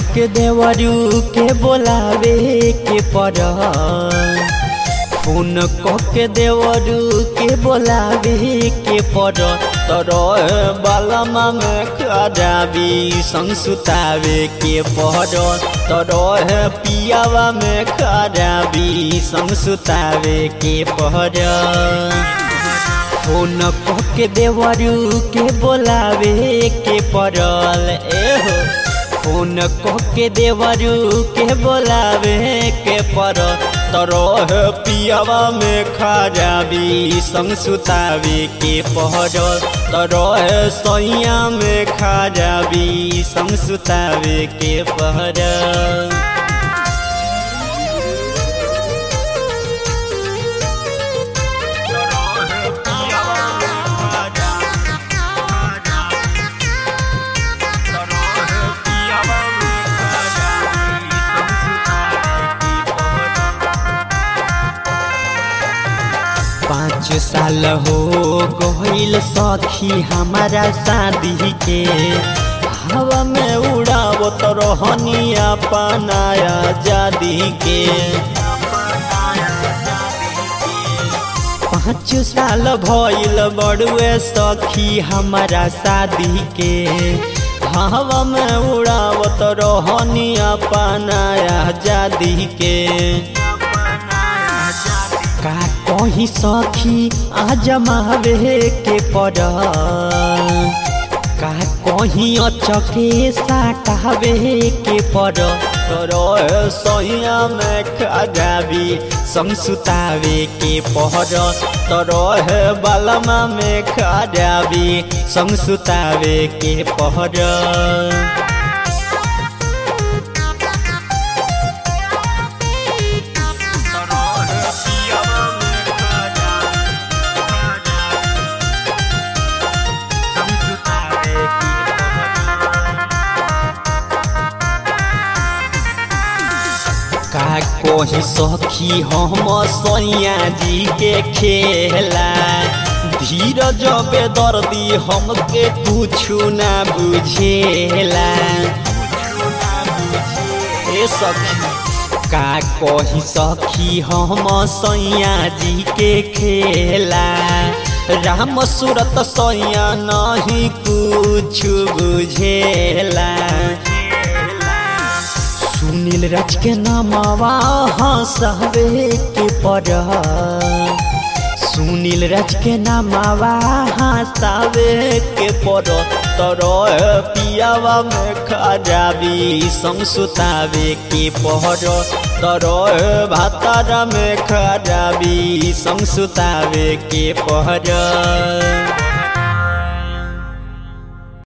के देवरू के बोलावे के पर फोन के देवरू के बोलावे के पर तर बालमा में खराबी संग सुतावे के पर तर पियावा में खराबी संग सुतावे के पर फोन के देवरू के बोलावे के पड़ल एहो फोन के देवरू के बोलावे के पड़ल तरह पियावा में खराबी संग सुतावे के पड़ल तरह सैया में खराबी संग सुतावे के पड़ल पाँच साल हो गईल सखी हमारा शादी के हवा में उड़ावत रहनी अपनाया जादी के पाँच साल भइल बड़ुए सखी हमारा शादी के हवा में उड़ावत रहनी अपनाया जादी के का कही सखी आजमावे के पड़ का कहीं अचके साटावे के पड़ तोर सैया में खराबी संग सुतावे के पड़ तोर बालमा में खराबी संग सुतावे के पड़ का कोही सखी हम सैया जी के खेला धीरज बे दर्दी हमके कुछ ना बुझेला ए सखी का कही सखी हम सैया जी के खेला राम सूरत सैया नहीं कुछ बुझेला सुनील राज के नामावा हंसवे के पड़ सुनील राज के नामावा हंसावे के पड़ तर पियावा में खराबी संग सुतावे के पड़ तर भातारा में खराबी संग सुतावे के पड़